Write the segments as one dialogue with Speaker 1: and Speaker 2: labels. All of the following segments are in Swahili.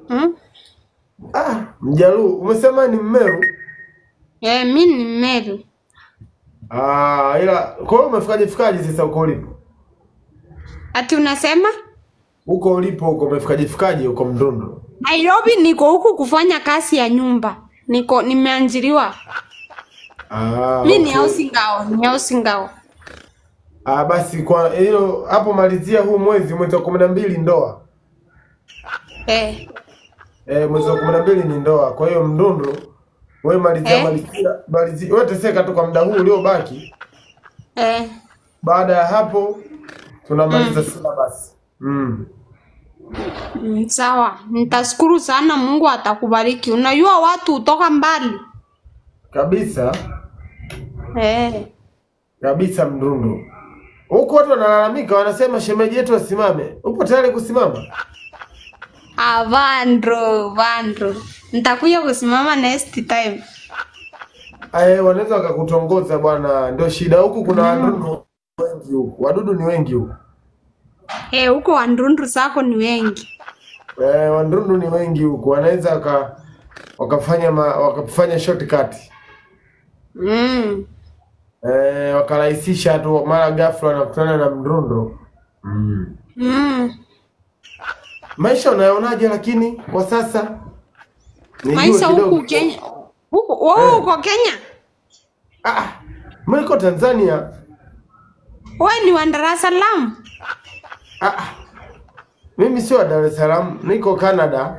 Speaker 1: Hmm?
Speaker 2: Ah, Mjaluo. Umesema ni Mmeru?
Speaker 1: Eh, mi ni Meru.
Speaker 2: Ah, ila kwa hiyo umefikaje fikaje sasa huko ulipo?
Speaker 1: Ati unasema?
Speaker 2: Huko ulipo huko umefikaje fikaje huko Mdundu?
Speaker 1: Nairobi niko huku kufanya kazi ya nyumba. Niko nimeanjiriwa.
Speaker 2: Ah,
Speaker 1: Mi ni
Speaker 2: okay.
Speaker 1: house girl, ni house girl.
Speaker 2: Ah, basi kwa hilo hapo malizia huu mwezi mwezi wa kumi na mbili ndoa.
Speaker 1: Eh.
Speaker 2: Eh, mwezi wa kumi na mbili ni ndoa. Kwa hiyo Mdundu wewe malizia
Speaker 1: Eh?
Speaker 2: malizia malizia wewe teseka tu kwa muda huu uliobaki.
Speaker 1: Eh.
Speaker 2: Baada ya hapo tunamaliza syllabus. Mm.
Speaker 1: Mm, sawa. Nitashukuru sana Mungu atakubariki. Unajua watu hutoka mbali.
Speaker 2: Kabisa
Speaker 1: Eh.
Speaker 2: kabisa Mdundu. Huku watu wanalalamika, wanasema shemeji yetu asimame. Upo tayari kusimama?
Speaker 1: Ah, Vandro, Vandro. Nitakuja kusimama next time.
Speaker 2: Aye, wanaweza wakakutongoza bwana, ndio shida. Huku kuna wadudu wengi huku, wadudu ni wengi huku.
Speaker 1: Eh, huko wandundu zako ni wengi.
Speaker 2: Eh, wadudu ni wengi huku, wanaweza waka wakafanya ma, wakafanya shortcut
Speaker 1: Mm.
Speaker 2: eh, wakarahisisha tu, mara ghafla wanakutana na mrundo mm.
Speaker 1: Mm.
Speaker 2: Maisha unayonaje? Lakini kwa sasa Nijue
Speaker 1: Maisha
Speaker 2: kidogo.
Speaker 1: huku Kenya. Huku wewe
Speaker 2: Eh.
Speaker 1: uko Kenya?
Speaker 2: Ah, mimi niko Tanzania.
Speaker 1: Wewe ni wa Dar es Salaam?
Speaker 2: Ah, mimi sio wa Dar es Salaam, niko Canada.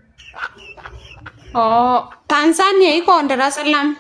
Speaker 1: Oh, Tanzania iko Dar es Salaam.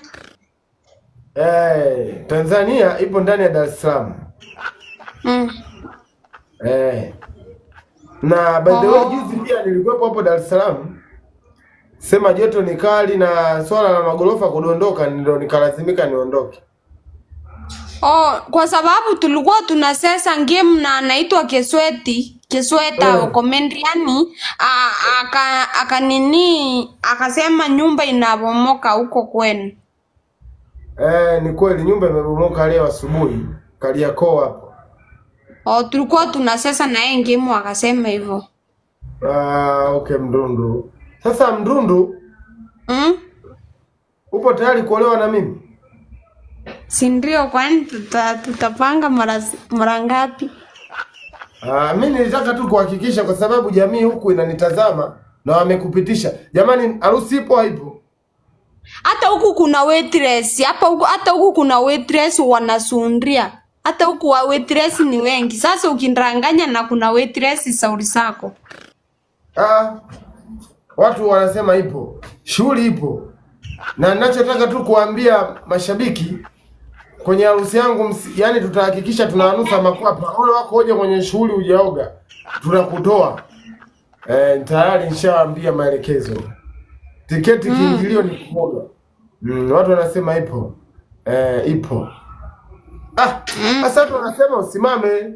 Speaker 2: Eh, Tanzania ipo ndani ya Dar es Salaam.
Speaker 1: Mm.
Speaker 2: Eh. Na by the way
Speaker 1: Oh.
Speaker 2: juzi pia nilikuwepo hapo Dar es Salaam. Sema joto ni kali na swala la magorofa kudondoka ndio nikalazimika niondoke.
Speaker 1: Oh, kwa sababu tulikuwa tunasesa game na anaitwa Kesweti Kesweta
Speaker 2: Eh.
Speaker 1: mm. Komendriani a- aka aka nini akasema nyumba inabomoka huko kwenu.
Speaker 2: Eh, ni kweli nyumba imebomoka leo asubuhi Kariakoo hapo.
Speaker 1: Oh, tulikuwa tunasesa na yeye game akasema hivyo.
Speaker 2: Ah, okay Mdundu. Sasa Mdundu,
Speaker 1: Mm?
Speaker 2: upo tayari kuolewa na mimi?
Speaker 1: Si ndio kwani tuta, tutapanga mara mara ngapi?
Speaker 2: Ah, mimi nilitaka tu kuhakikisha kwa sababu jamii huku inanitazama na wamekupitisha. Jamani, harusi ipo haipo?
Speaker 1: Hata huku kuna waitress, hapa huku hata huku kuna waitress wanasundria. Hata huku wa waitress ni wengi. Sasa ukindanganya na kuna waitress sauri zako.
Speaker 2: Ah, watu wanasema ipo, shughuli ipo, na ninachotaka tu kuambia mashabiki kwenye harusi yangu msi, yani tutahakikisha tunawanusa makwapa. Wale wako hoja kwenye shughuli hujaoga, tunakutoa eh, tayari nishawaambia maelekezo. Tiketi kiingilio ni kuoga. Mm, watu wanasema ipo eh, ipo. Ah, sasa watu wanasema usimame.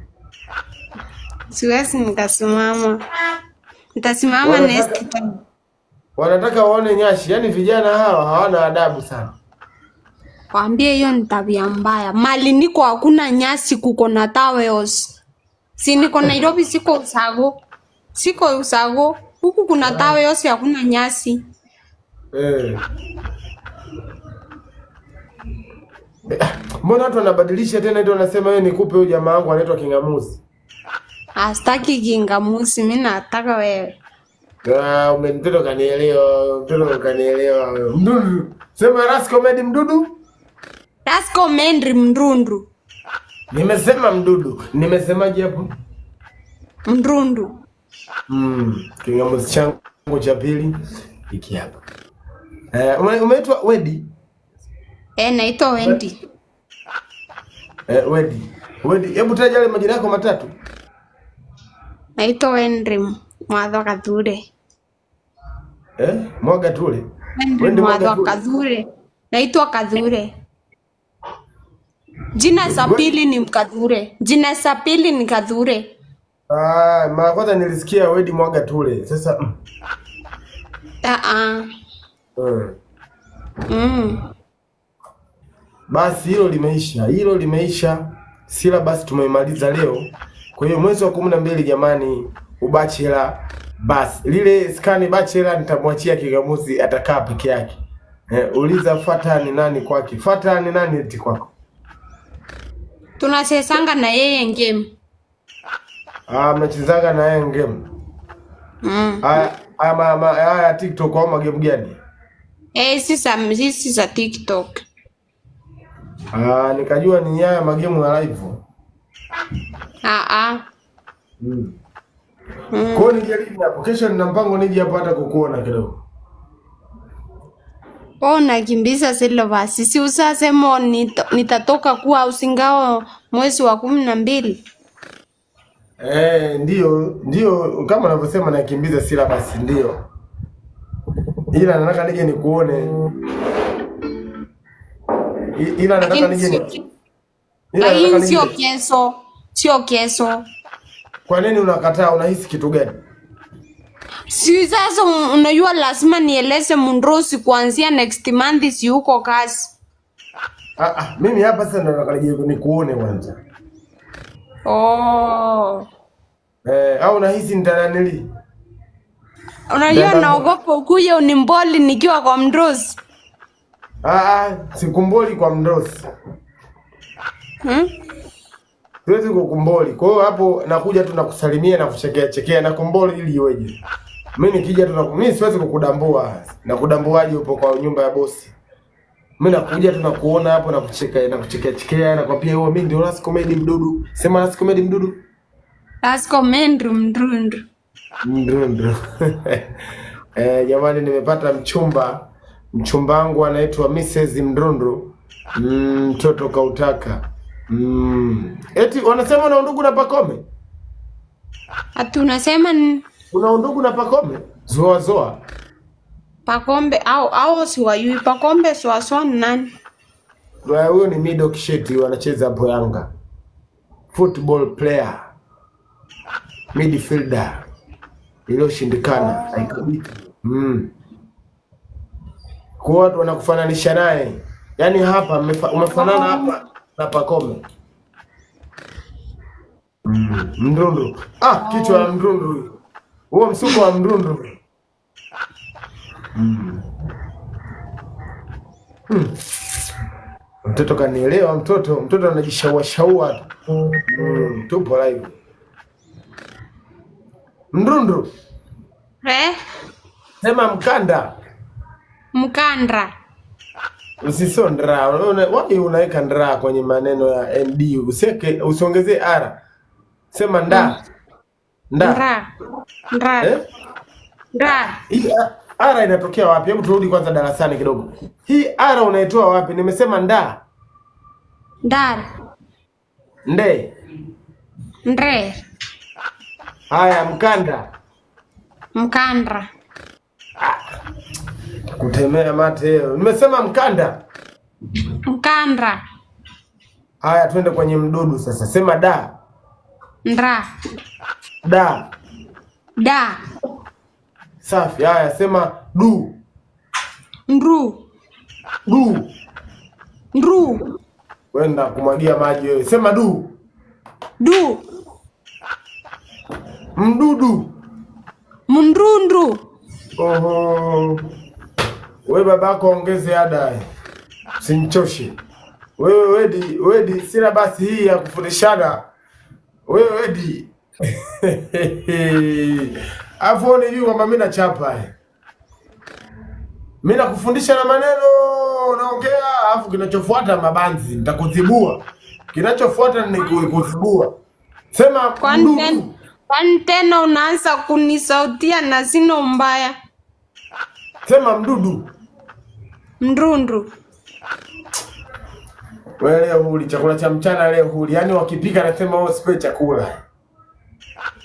Speaker 1: Siwezi nikasimama. Nitasimama
Speaker 2: Wanataka-
Speaker 1: next time.
Speaker 2: Wanataka waone nyashi, yaani vijana hawa hawana adabu sana.
Speaker 1: Waambie hiyo ni tabia mbaya. Mali niko hakuna nyasi, kuko na towels. Si niko Nairobi, siko Usago, siko Usago. Huku kuna towels, hakuna nyasi.
Speaker 2: Eh. Eh, Mbona watu wanabadilisha tena ndio wanasema wewe nikupe huyu jamaa wangu anaitwa Kingamuzi.
Speaker 1: Astaki kingamusi, mi nataka wewe.
Speaker 2: Ah, ume mtoto kanielewa, mtoto kanielewa. Mdudu. Sema Ras Comedy mdudu?
Speaker 1: Rasko Mendri Mrundu,
Speaker 2: Nimesema mdudu. Nimesemaje hapo?
Speaker 1: Mrundu.
Speaker 2: Mm, Kingamuzi changu cha pili hiki hapa. Eh, ume- umeitwa Wedi?
Speaker 1: Eh, naitwa Wendi.
Speaker 2: Eh, Wedi. Wedi, hebu taja yale majina yako matatu.
Speaker 1: Naitwa Wendri Mwadho Kathure.
Speaker 2: Eh, mwaga tule.
Speaker 1: Wendri
Speaker 2: Wendi Mwadho
Speaker 1: Mwadho
Speaker 2: Kathure.
Speaker 1: Kathure. Naitwa Kathure. Jina za pili ni Kathure. Jina za pili ni Kathure.
Speaker 2: Ah, mara kwanza nilisikia Wedi mwaga tule. Sasa mm.
Speaker 1: Ah ah.
Speaker 2: Mm.
Speaker 1: Mm.
Speaker 2: Basi hilo limeisha, hilo limeisha. Sila basi tumeimaliza leo. Kwa hiyo mwezi wa kumi na mbili jamani, ubachela Basi lile skani bachelor nitamwachia Kigamuzi, atakaa peke yake. Eh, uliza Fata ni nani kwake. Fata ni nani eti kwako?
Speaker 1: tunachezanga na yeye game
Speaker 2: Ah, mnachezaga na yeye game.
Speaker 1: mm.
Speaker 2: Haya haya ma- ma- haya TikTok au magame gani?
Speaker 1: Eh, sisa sisi za TikTok
Speaker 2: Ah, nikajua ni haya magemu ya live.
Speaker 1: ah ah
Speaker 2: Mm. Kwa hiyo nije lini hapo? Kesho nina mpango nije hapo hata kukuona kidogo.
Speaker 1: Oh, nakimbiza zile basi, si usasemo nita- nitatoka kuwa usingao mwezi wa kumi na mbili.
Speaker 2: Eh, ndio ndio kama unavyosema nakimbiza syllabus ndio. Ila nataka nije nikuone. I- Ila nataka
Speaker 1: Lakini
Speaker 2: nije
Speaker 1: sio
Speaker 2: ni ila nataka
Speaker 1: lakini sio
Speaker 2: nije.
Speaker 1: kesho, sio kesho.
Speaker 2: Kwa nini unakataa? Unahisi kitu gani?
Speaker 1: Si sasa un- unajua lazima nieleze Mundrosi kuanzia next month si uko kazi.
Speaker 2: Ah, ah, mimi hapa sasa ndo nataka nije nikuone kwanza.
Speaker 1: Oh.
Speaker 2: Eh, au unahisi nitananili?
Speaker 1: Unajua
Speaker 2: Dada-
Speaker 1: naogopa ukuje unimboli nikiwa kwa Mndrosi.
Speaker 2: Ah, ah, sikumboli kwa mdosi.
Speaker 1: Hmm?
Speaker 2: Siwezi kukumboli. Kwa hiyo hapo nakuja tu nakusalimia na kuchekea chekea na kumboli ili iweje? Mimi nikija tu na mimi siwezi kukudambua. Na kudambuaje upo kwa nyumba ya bosi? Mimi nakuja tu na kuona hapo na kucheka na kuchekea chekea na kwambia wewe mimi ndio Ras Comedy mdudu. Sema Ras Comedy mdudu.
Speaker 1: Lasko mendru mndrundu.
Speaker 2: Mdudu. eh, jamani nimepata mchumba. Mchumba wangu anaitwa Mrs. Mdundu. Mm, Mtoto kautaka. Mm. Eti wanasema una undugu na Pakome?
Speaker 1: Ati unasema ni
Speaker 2: Una undugu na Pakome? Zoa zoa.
Speaker 1: Pakombe au au siwayui Pakombe swaswa ni nani?
Speaker 2: Wa- Huyo ni Mido Kisheti wanacheza hapo Yanga. Football player. Midfielder. Iliyoshindikana haikabiki. Mm. Kwa watu wanakufananisha naye. Yaani hapa mmefa- umefanana hapa na Pakome. Mm. Mdundu. Ah, kichwa la mdundu huyo. Huo msuko wa mdundu. Mtoto kanielewa, mtoto mtoto anajishaua shaua tu. Mm, tupo live. Mdundu,
Speaker 1: Eh?
Speaker 2: sema mkanda,
Speaker 1: Mkandra.
Speaker 2: usisio ndra. Una- Wapi unaweka ndra kwenye maneno ya nd? Useke usiongezee r. Sema nda. Nda.
Speaker 1: Ndra. Ndra.
Speaker 2: Eh?
Speaker 1: Ndra.
Speaker 2: Hii a- r inatokea wapi? Hebu turudi kwanza darasani kidogo. Hii r unaitoa wapi? Nimesema nda.
Speaker 1: Ndar.
Speaker 2: Nde.
Speaker 1: Ndre.
Speaker 2: Haya, mkanda.
Speaker 1: Mkandra.
Speaker 2: Kutemea mate. Nimesema mkanda.
Speaker 1: Mkandra.
Speaker 2: Haya, twende kwenye mdudu sasa. Sema da
Speaker 1: Ndra.
Speaker 2: da.
Speaker 1: Da.
Speaker 2: Safi. Haya, sema du
Speaker 1: Ndru.
Speaker 2: du.
Speaker 1: Ndru.
Speaker 2: Wenda kumwagia maji wewe. Sema du
Speaker 1: Du.
Speaker 2: mdudu.
Speaker 1: Mndrundru.
Speaker 2: Oho, we babako ongeze ada, eh. simchoshe wewe. Wedi wedi, sina basi hii ya kufundishana wewe wedi afu unijui kwamba mi nachapa eh. mi nakufundisha na maneno unaongea, alafu kinachofuata mabanzi, nitakuzibua. Kinachofuata ni ku- kuzibua. Sema
Speaker 1: Kwani
Speaker 2: mdudu.
Speaker 1: tena, kwani tena unaanza kunisautia na sino mbaya?
Speaker 2: Sema mdudu.
Speaker 1: Mndrundru.
Speaker 2: Wewe leo huli chakula cha mchana leo huli. Yaani wakipika nasema wewe usipe chakula.